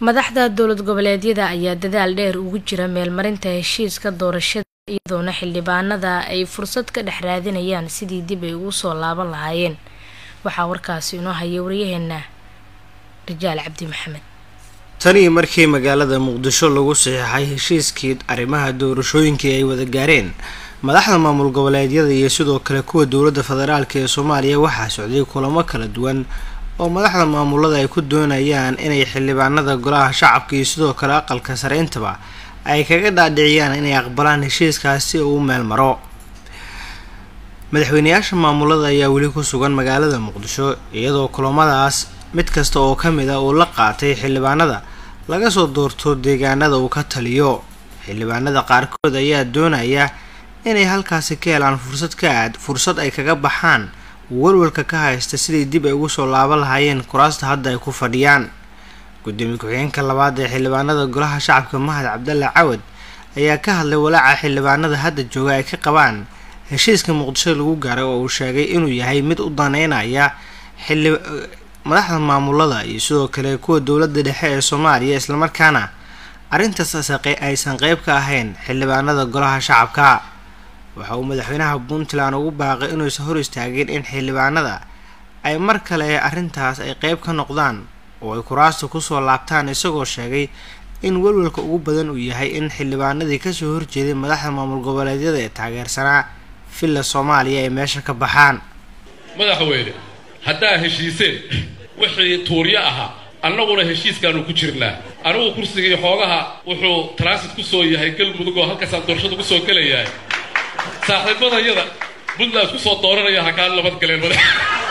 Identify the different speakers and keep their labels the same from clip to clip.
Speaker 1: madaxda dowlad goboleedyada ayaa dadaal dheer ugu jira meelmarinta heshiiska doorashada iyadoona xildhibaanada ay fursad ka dhex raadinayaan sidii dib ay ugu soo laaban lahaayeen waxaa warkaasi inoo haya waryaheena rajaal cabdi maxamed
Speaker 2: tanii markii magaalada muqdisho lagu saxiixay heshiiskii arrimaha doorashooyinkii ay wada gaareen madaxda maamul goboleedyada iyo sidoo kale kuwa dowladda federaalk ee soomaaliya waxaa socday kulamo kala duwan oo madaxda maamulada ay ku doonayaan inay xildhibaanada golaha shacabka iyo sidoo kale aqalka sareyntaba ay kaga dhaadhiciyaan inay aqbalaan heshiiskaas si uu u meel maro madaxweyneyaasha maamulada ayaa weli ku sugan magaalada muqdisho iyadoo kulamadaas mid kasta oo ka mid a uu la qaatay xildhibaanada laga soo doorto deegaanada uu ka taliyo xildhibaanada qaarkood ayaa doonaya inay halkaasi ka helaan fursad ka aad fursad ay kaga baxaan walwalka ka haysta sidii dib ay ugu soo laaban lahaayeen kuraasta hadda ay ku fadhiyaan gudoomiye ku-xigeenka labaad ee xildhibaanada golaha shacabka mahad cabdalle cawad ayaa ka hadlay walaaca xildhibaanada hadda jooga ay ka qabaan heshiiska muqdisho lagu gaaray oo uu sheegay inuu yahay mid u daneynaya xili madaxda maamulada iyo sidoo kale kuwa dowladda dhexe ee soomaaliya islamarkaana arrintaas aysan qeyb ka ahayn xildhibaanada golaha shacabka waxa uu madaxweynaha puntland ugu baaqay inuusan hor istaagin in xildhibaanada ay mar kale arrintaas ay qeyb ka noqdaan oo ay kuraasta kusoo laabtaan isagoo sheegay in walwalka ugu badan uu yahay in xildhibaanadii kasoo horjeeday madaxda maamul goboleedyada ee taageersanaa villa soomaaliya ay meesha ka baxaan
Speaker 3: madaxweyne haddaa heshiiseen wixii tuuryo ahaa annaguna heshiiskaanu ku jirnaa anigu kursigii xoogaha wuxuu transit ku soo yahay galmudug oo halkaasaan doorashada ku soo gelayahay saaxiibadayada puntland isku soo dooranaya ha kaa nabad galeen madax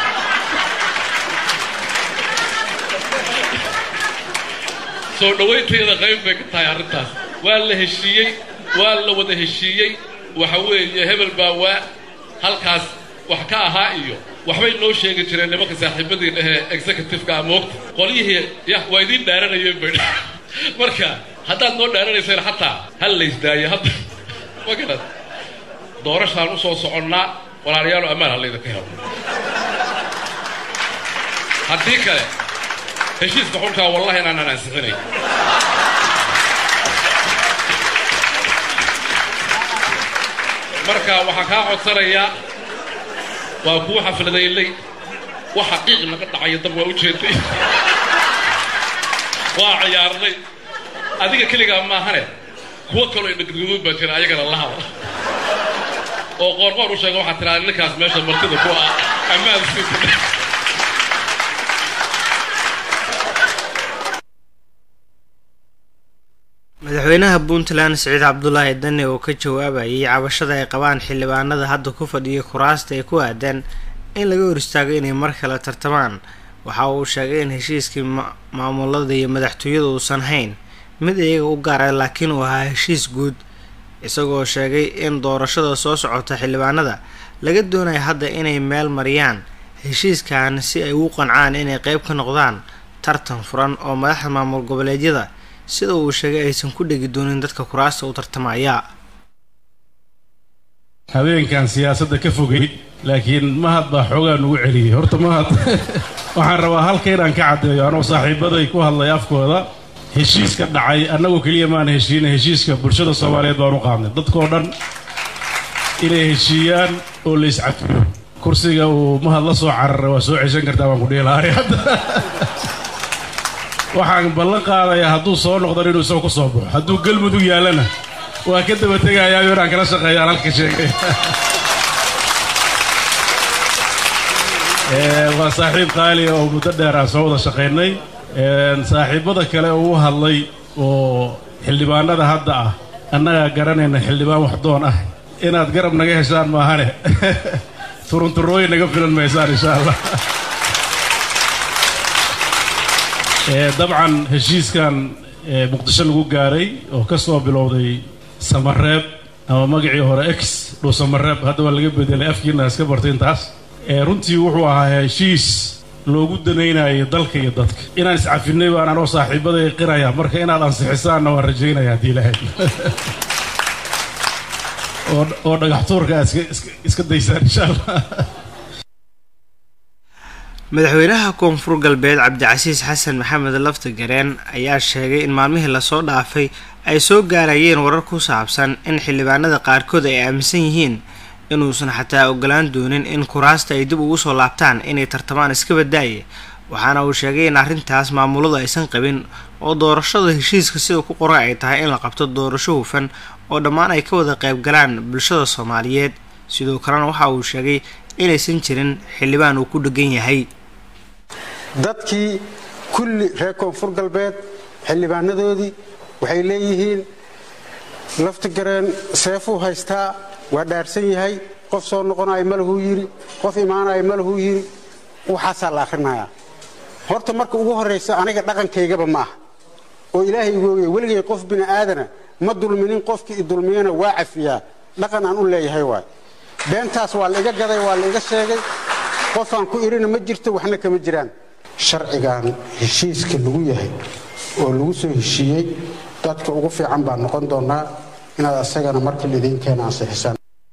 Speaker 3: soo dhawayntayada qayb bay ka tahay arrintaas waa la heshiiyey waa la wada heshiiyey waxa weeye hebel baa waa halkaas wax ka ahaa iyo waxbay noo sheegi jireen nimanka saaxiibadii dhehee executive-ka moogta qolyihii yah waa idiin dhaaranayeen bay marka haddaad noo dhaaranayseen xataa hal laysdaayo hadda ma garad doorashaan u soo soconnaa walaalayaalo ammaan ha laydinka helo haddii kale heshiiska xunkaa wallahi inaanaan ansixinay marka waxaan kaa codsanayaa waa kuu xafladaynay wax xaqiiq naga dhacaya dab waa u jeeday waa ciyaarnay adiga keligaa maahane kuwo kaloo indhagadgaduud baa jira ayagana la haba oo qoorqoor u sheega waxaa tiraa ninkaas meesha martida ku ah ammaan siisa
Speaker 2: madaxweynaha puntland siciid cabdulaahi dane oo ka jawaabayay cabashada ay qabaan xildhibaanada hadda ku fadhiya kuraasta ee ku aadan in laga hor istaago inay mar kale tartamaan waxa uu sheegay in heshiiskii maamulada iyo madaxtooyada uusan hayn mid iyaga u gaara laakiin uu ahaa heshiis guud isagoo sheegay in doorashada soo socota xildhibaanada laga doonaya hadda inay meel mariyaan heshiiskan si ay ugu qancaan inay qeyb ka noqdaan tartan furan oo madaxda maamul goboleedyada sida uu sheegay aysan ku dhegi doonin dadka kuraasta u tartamaya
Speaker 4: habeenkan siyaasadda ka fogay laakiin mahad baa xoogaa nugu celiyey horta mahad waxaan rabaa halka inaan ka caddeeyo anoo saaxiibaday ku hadlay afkooda heshiiska dhacay annagoo keliya maana heshiina heshiiska bulshada soomaaliyeed baan u qaadnay dadkoo dhan inay heshiiyaan oo la iscafiyo kursiga uu mahad la soo cararay waa soo ceshan kartaa baan ku dhihi lahaa hadda waxaan ballan qaadayaa hadduu soo noqdan inuu isagoo ku soo baxo hadduu galmudug yaallana waa ka daba tegayaayo inaan kala shaqeeyaan halka sheegay waa saaxiib qaali oo muddo dheer aan soo wada shaqaynay saaxiibbada kale oo u hadlay oo xildhibaanada hadda ah annagaa garanayna xildhibaan waxdoon ah inaad garab naga heshaan maahane turunturooyin naga filan maysaan insha allah dabcan heshiiskan muqdisho lagu gaaray oo ka soo bilowday samareeb ama magacii hore ex dhuu samareeb hadda waa laga bedelay afkiina iska bartay intaas runtii wuxuu ahaa heshiis loogu danaynayo dalka iyo dadka inaan iscafinay baan anoo saaxiibaday qiraya marka inaad ansixisaanna waan rajaynaya haddii lahayd oo dhagax tuurka aad iska daysaan insha allah
Speaker 2: madaxweynaha koonfur galbeed cabdicasiis xasan maxamed lafta gareen ayaa sheegay in maalmihii lasoo dhaafay ay soo gaarayeen warar ku saabsan in xildhibaanada qaarkood ay aaminsan yihiin inuusan xataa ogolaan doonin in kuraasta ay dib ugu soo laabtaan inay tartamaan iska badaaye waxaana uu sheegay in arrintaas maamuladu aysan qabin oo doorashada heshiiska sida ku qoran ay tahay in la qabto doorasho hufan oo dhammaan ay ka wada qayb galaan bulshada soomaaliyeed sidoo kalena waxa uu sheegay inaysan jirin xildhibaan uu ku dhegan yahay
Speaker 5: dadkii kulli reer koonfur galbeed xildhibaanadoodii waxay leeyihiin laftigareen seefuu haystaa waa dhaarsan yahay qof soo noqonaya malahuu yidhi qof imaanaya malahuu yidhi waxaasaa la akhrinayaa horta marka ugu horraysa aniga dhaqankaygaba ma aha oo ilaahay igooya weligay qof bini aadana ma dulminin qofkii i dulmiyana waa cafiyaa dhaqan aan u leeyahay waay beentaas waa la iga gaday waa la iga sheegay qofaan ku irina ma jirto waxna kama jiraan sharcigan heshiiska lagu yahay oo lagu soo heshiiyey dadka ugu fiican baan noqon doonaa inaad asagana marka lidiin keena ansixisaan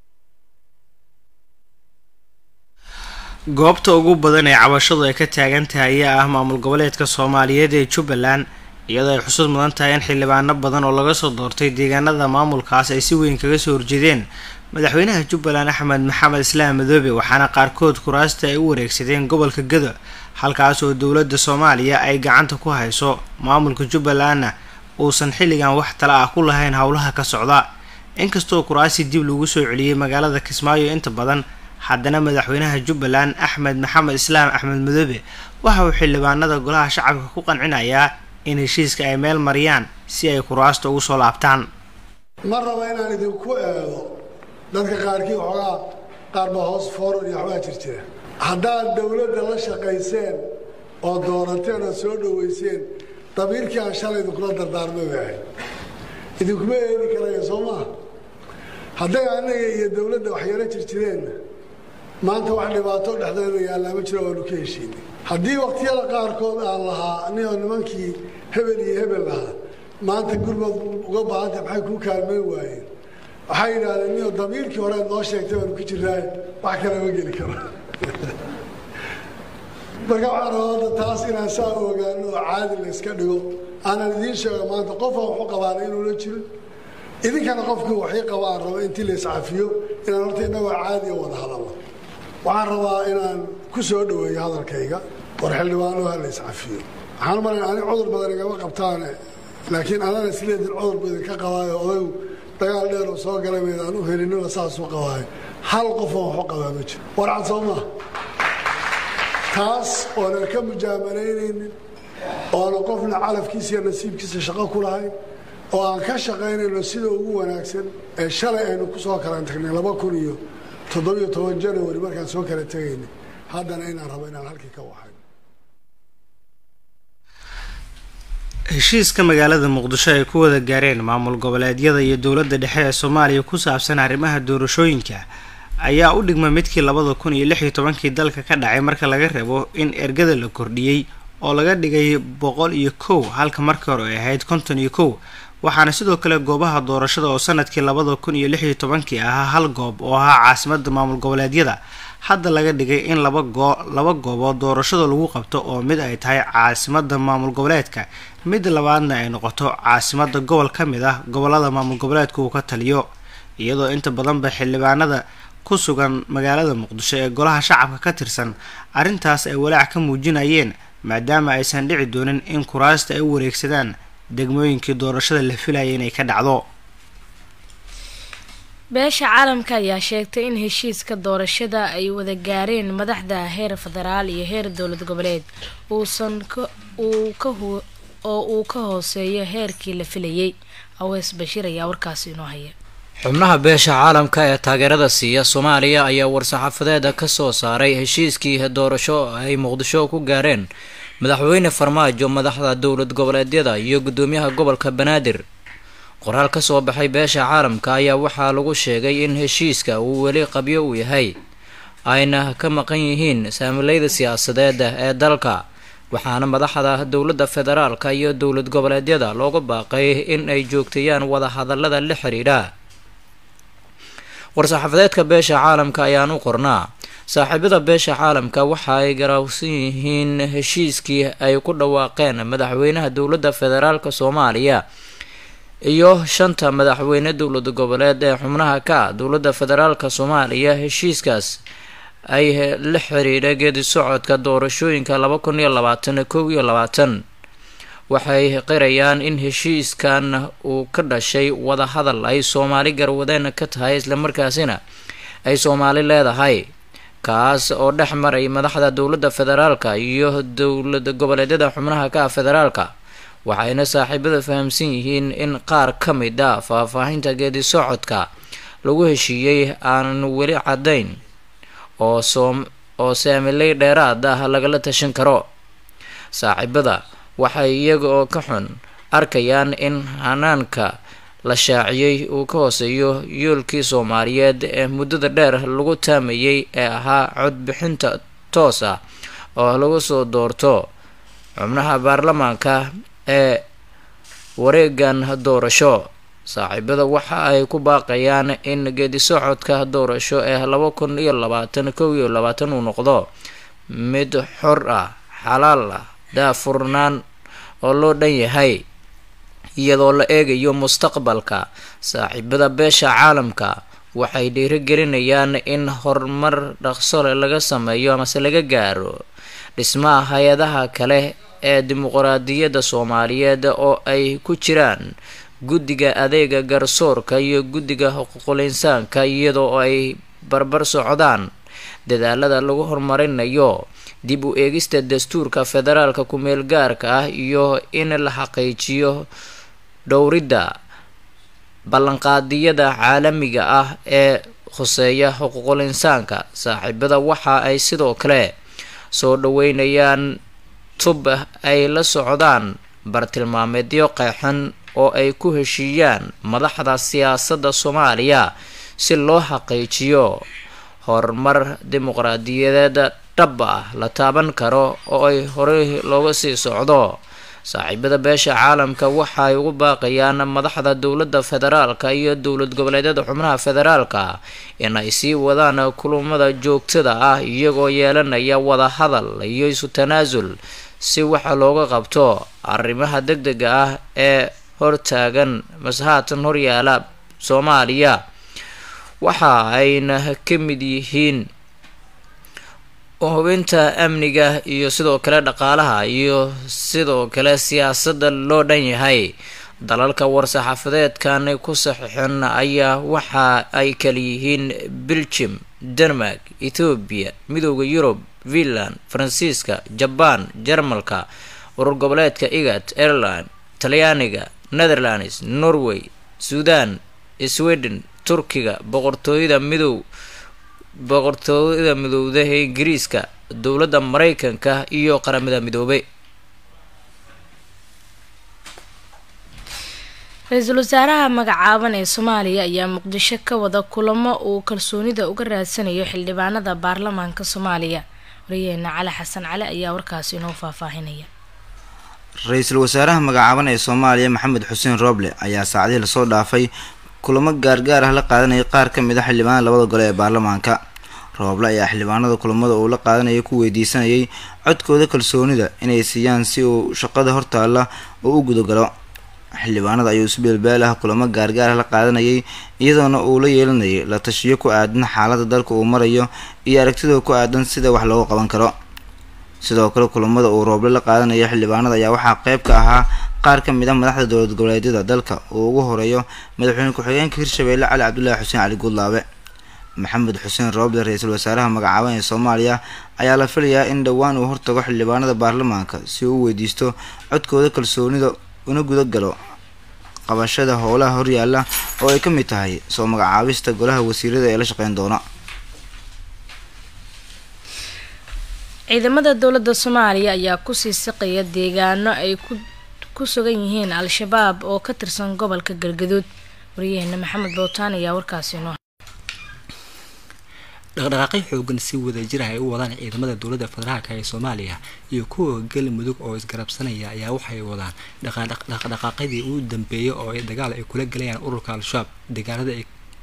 Speaker 2: goobta ugu badan ee cabashadu ay ka taagan tahay ayaa ah maamul goboleedka soomaaliyeed ee jubbaland iyadoo ay xusud mudan tahay in xildhibaano badan oo laga soo doortay deegaanada maamulkaas ay si weyn kaga soo horjeedeen madaxweynaha jubbaland axmed maxamed islaam madoobe waxaana qaarkood kuraasta ay u wareegsadeen gobolka gado halkaas oo dowladda soomaaliya ay gacanta ku hayso maamulka jubbalandna uusan xilligan wax tala ah ku lahayn howlaha ka socda inkastoo kuraasi dib lagu soo celiyey magaalada kismaayo inta badan haddana madaxweynaha jubbaland axmed maxamed islaam axmed madoobe waxa uu xildhibaanada golaha shacabka ku qancinayaa in heshiiska ay meel mariyaan si ay kuraasta ugu soo laabtaan
Speaker 6: ma raba inaan idinku eego dadka qaarkii waxoogaa qaarba hoos fooror iyo waxbaa jir jira haddaad dowladda la shaqayseen oo doorateen oo soo dhowayseen dabiirkii aan shalay idinkula dardaarmay bay ahayd idinkuma eedi karaya soo maaha hadday annaga iyo dowladda waxyaro jir jireenna maanta wax dhibaato dhexdeeda yaallaa ma jiro waanu ka heshiinay haddii wakhtiyada qaarkood aan lahaa niyoo nimankii hebel iyo hebel lahaa maanta gurmad uga baahantay maxay kuu kaalmayn waayeen waxay yidhahdeen niyo damiirkii hore noo sheegtay waanu ku jirnaaye wax kale ma geli karo marka waxaan rabaa hadda taas inaan saa u ogaano oo caadi la yska dhigo aanan idiin sheego maanta qofaan waxu qabaana inuuna jirin idinkana qofkii waxii qabaan rabo intii la iscafiyo inaan horta innagoo caadi o wada hadalno waxaan rabaa inaan ku soo dhoweeyo hadalkayga war xildhibaanoha la iscafiyo waxaan umalayn ani cudur badan igama qabtaane laakiin anana isleedin cudur ba idinka qabaayo odaygu dagaal dheer oo soo galay mayd aan u helinina saasuu qabaayo hal qofoo waxu qabaa ma jiro warcad soo maa taas oonan ka mujaamalaynaynin oonan qofna calafkiisa iyo nasiibkiisa shaqo ku lahayn oo aan ka shaqaynayno sida ugu wanaagsan ee shalay aynu ku soo kala tagnay laba kun iyo toddobiyo toban janawari markaan soo kala tegaynay haddana inaan rabo inaan halkii ka waxay
Speaker 2: heshiiska magaalada muqdisho ay ku wada gaareen maamul goboleedyada iyo dowladda dhexe ee soomaaliya ku saabsan arrimaha doorashooyinka ayaa u dhigma midkii labada kun iyo lix iyo tobankii dalka ka dhacay marka laga reebo in ergada la kordhiyey oo laga dhigay boqol iyo kow halka markii hore ay ahayd konton iyo kow waxaana sidoo kale goobaha doorashada oo sanadkii labada kun iyo lix iyo tobankii ahaa hal goob oo ahaa caasimada maamul goboleedyada hadda laga dhigay in laba goo laba goobood doorashada lagu qabto oo mid ay tahay caasimada maamul goboleedka mid labaadna ay noqoto caasimada gobol ka mid ah gobolada maamul goboleedka uu ka taliyo iyadoo inta badanba xildhibaanada ku sugan magaalada muqdisho ee golaha shacabka ka tirsan arrintaas ay walaac ka muujinayeen maadaama aysan dhici doonin in kuraasta ay u wareegsadaan degmooyinkii doorashada la filayay inay ka dhacdo
Speaker 1: beesha caalamka ayaa sheegtay in heshiiska doorashada ay wada gaareen madaxda heer federaal iyo heer dowlad goboleed uusan oo uu ka hooseeyo heerkii la filayay awees bashiir ayaa warkaasi inoo haya
Speaker 7: xubnaha beesha caalamka ee taageerada siiya soomaaliya ayaa war-saxaafadeeda ka soo saaray heshiiskii doorasho ay muqdisho ku gaareen madaxweyne farmaajo madaxda dowlad goboleedyada iyo guddoomiyaha gobolka banaadir qoraal ka soo baxay beesha caalamka ayaa waxaa lagu sheegay in heshiiska uu weli qabyo uu yahay ayna ka maqan yihiin saamileyda siyaasadeed ee dalka waxaana madaxda dowladda federaalka iyo dowlad goboleedyada looga baaqay in ay joogteeyaan wadahadalada la xiriidha war-saxaafadeedka beesha caalamka ayaan u qornaa saaxiibada beesha caalamka waxa ay garaawsan yihiin heshiiskii ay ku dhawaaqeen madaxweynaha dowladda federaalk soomaaliya iyo shanta madaxweyne dowlad goboleed ee xubnaha ka ah dowladda federaalk soomaaliya heshiiskaas ay la xiriira geedi socodka doorashooyinka laba kun iyo labaatan kow iyo labaatan waxay qirayaan in heshiiskan uu ka dhashay wadahadal ay soomaali garwadeen ka tahay islamarkaasina ay soomaali leedahay kaas oo dhex maray madaxda dowladda federaalka iyo dowlad goboleedyada xubnaha ka ah federaalka waxayna saaxiibada fahamsan yihiin in qaar ka mid a faahfaahinta geedi socodka lagu heshiiyey aanan weli caddayn oo soom oo saamiley dheeraad ah lagala tashan karo saaxiibada waxay iyaga oo ka xun arkayaan in hanaanka la shaaciyey uu ka hooseeyo yoolkii soomaaliyeed ee muddada dheer lagu taamayay ee ahaa codbixinta toos ah oo lagu soo doorto xubnaha baarlamaanka ee wareegan doorasho saaxiibada waxa ay ku baaqayaan in geedi socodka doorasho ee laba kun iyo labaatan kow iyo labaatan uu noqdo mid xor ah xalaal ah daafurnaan oo loo dhan yahay iyadoo la eegayo mustaqbalka saaxiibada beesha caalamka waxay dhiirigelinayaan in horumar dhaqsole laga sameeyo amase laga gaaro dhismaha hay-adaha kale ee dimuqraadiyadda soomaaliyeed oo ay ku jiraan guddiga adeega garsoorka iyo guddiga xuquuqul insaanka iyadoo ay barbar socdaan dadaalada lagu horumarinayo dib u eegista dastuurka federaalka ku-meel gaarka ah iyo in la xaqiijiyo dhowridda ballanqaadiyada caalamiga ah ee khuseeya xuquuqul insaanka saaxiibada waxa ay sidoo kale soo dhaweynayaan tub ay la socdaan bartilmaameedyo qeexan oo ay ku heshiiyaan madaxda siyaasadda soomaaliya si loo xaqiijiyo horumar dimuqraadiyadeed dhab ah la taaban karo oo ay horey looga sii socdo saaxiibada beesha caalamka waxa ay ugu baaqayaan madaxda dowladda federaalka iyo dowlad goboleedyada xubnaha federaalka in ay sii wadaan kulamada joogtada ah iyagoo yeelanaya wadahadal iyo isu tanaasul si waxa looga qabto arrimaha deg dega ah ee hortaagan masahaatan horyaala soomaaliya waxa ayna ka mid yihiin hubinta amniga iyo sidoo kale dhaqaalaha iyo sidoo kale siyaasadda loo dhan yahay dalalka war-saxaafadeedkan ku saxiixan ayaa waxa ay kala yihiin belgium denmark ethoobiya midooda yurub finland faransiiska jabaan jarmalka urur goboleedka igat ireland talyaaniga netherlands norway suudan sweden turkiga boqortooyada midow boqortooyada midowda ee ingiriiska dowladda mareykanka iyo qaramada midoobay
Speaker 1: ra-iisul wasaaraha magacaaban ee soomaaliya ayaa muqdisho ka wada kulamo uu kalsoonida uga raadsanayo xildhibaanada baarlamaanka soomaaliya wariyaheena cali xasan cali ayaa warkaasi inoo faahfaahinaya
Speaker 8: ra-iisul wasaaraha magacaaban ee soomaaliya maxamed xuseen rooble ayaa saacadihii lasoo dhaafay kulamo gaargaar ah la qaadanayay qaar ka mid a xildhibaanada labada gole ee baarlamaanka rooble ayaa xildhibaanada kulamada uu la qaadanayay ku weydiisanayay codkooda kalsoonida inay siiyaan si uu shaqada hortaalla uu u gudagalo xildhibaanada ayuu si beelbeel ah kulamo gaargaar ah la qaadanayay iyadoona uu la yeelanayay la tashiyo ku aadan xaaladda dalka uu marayo iyo aragtida ku aadan sida wax looga qaban karo sidoo kale kulamada uu rooble la qaadanaya xildhibaanada ayaa waxaa qeyb ka ahaa qaar ka mid a madaxda dowlad goboleedyada dalka uu ugu horeeyo madaxweyne ku-xigeenka hirshabeelle cali cabdulaahi xuseen cali guudlaabe maxamed xuseen rooble ra-iisul wasaaraha magacaaban ee soomaaliya ayaa la filayaa in dhowaan uu hortago xildhibaanada baarlamaanka si uu u weydiisto codkooda kalsoonida una gudagalo qabashada howlaha horyaala oo ay ka mid tahay soo magacaabista golaha wasiirada ee la shaqeyn doona
Speaker 1: ciidamada dowladda soomaaliya ayaa kusii siqaya deegaano ay ku sugan yihiin al-shabaab oo ka tirsan gobolka galgaduud wariyaheena maxamed bootaan ayaa warkaasi noo
Speaker 9: dhaqdhaqaaqyo xoogan si wadajir ah ay u wadaan ciidamada dowladda federaalka ee soomaaliya iyo kuwa galmudug oo isgarabsanaya ayaa waxay wadaan dhaqdhaqaaqyadii ugu dambeeyay oo ay dagaal ay kula galayaan ururka al-shabaab deegaanada ay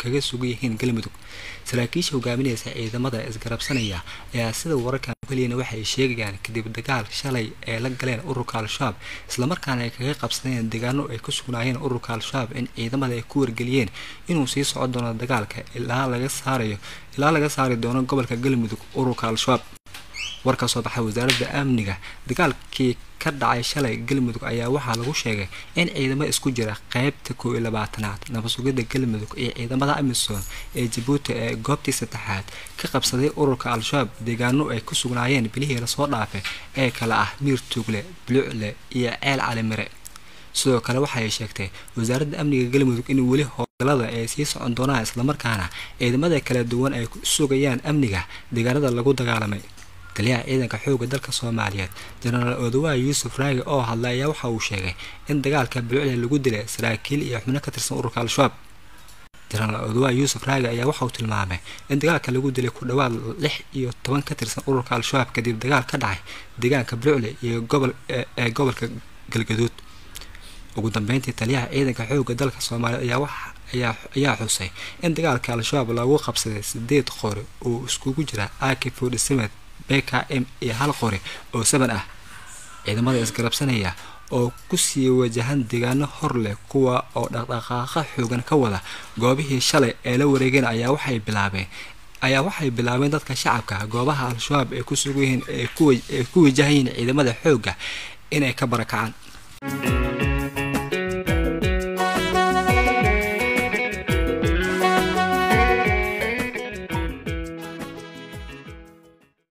Speaker 9: kaga sugan yihiin galmudug saraakiisha hogaaminaysa ciidamada isgarabsanaya ayaa sida wararkan keliyana waxay sheegayaan kadib dagaal shalay ee la galeen ururka al-shabaab islamarkaana ay kaga qabsadeen deegaano ay ku sugnaayeen ururka al-shabaab in ciidamada ay ku wargeliyeen inuu sii socon doono dagaalka ilaa laga saarayo ilaa laga saari doono gobolka galmudug ururka al-shabaab war ka soo baxay wasaaradda amniga dagaalkii ka dhacay shalay galmudug ayaa waxaa lagu sheegay in ciidamo isku jira qeybta koow iyo labaatanaad nabadsugidda galmudug iyo ciidamada amisom ee jabuuti ee goobtii saddexaad ka qabsaday ururka al-shabaab deegaano ay ku sugnaayeen bilihii lasoo dhaafay ee kale ah miir tuugle buluucle iyo ceel calimire sidoo kale waxaay sheegtay wasaaradda amniga galmudug in weli howlgalada ay sii socon doonaan islamarkaana ciidamada kala duwan ay sugayaan amniga deegaanada lagu dagaalamay taliyaha ciidanka xoogga dalka soomaaliyeed jenaraal odawaay yuusuf raagi oo hadlay ayaa waxa uu sheegay in dagaalka bulucle lagu dilay saraakiil iyo xubno ka tirsan ururka al-shabaab jenaraal odawaay yuusuf raagi ayaa waxa uu tilmaamay in dagaalka lagu dilay ku dhowaad lix iyo toban ka tirsan ururka al-shabaab kadib dagaal ka dhacay deegaanka bulucle iyo gobol ee gobolka galgaduud ugu dambeyntii taliyaha ciidanka xoogga dalka soomaaliyeed ayaa wax ayaa xusay in dagaalka al-shabaab lagu qabsaday sideed qori oo iskugu jira aki fordysemed bkm iyo hal qori oo saban ah ciidamada isgarabsanaya oo kusii wajahan deegaano hor leh kuwa oo dhaqdhaqaaqa xoogan ka wada goobihii shalay ee la wareegeen ayaa waxay bilaabeen ayaa waxay bilaabeen dadka shacabka goobaha al-shabaab ay ku sugan yihiin ee ku wajahayiin ciidamada xoogga inay ka barakacaan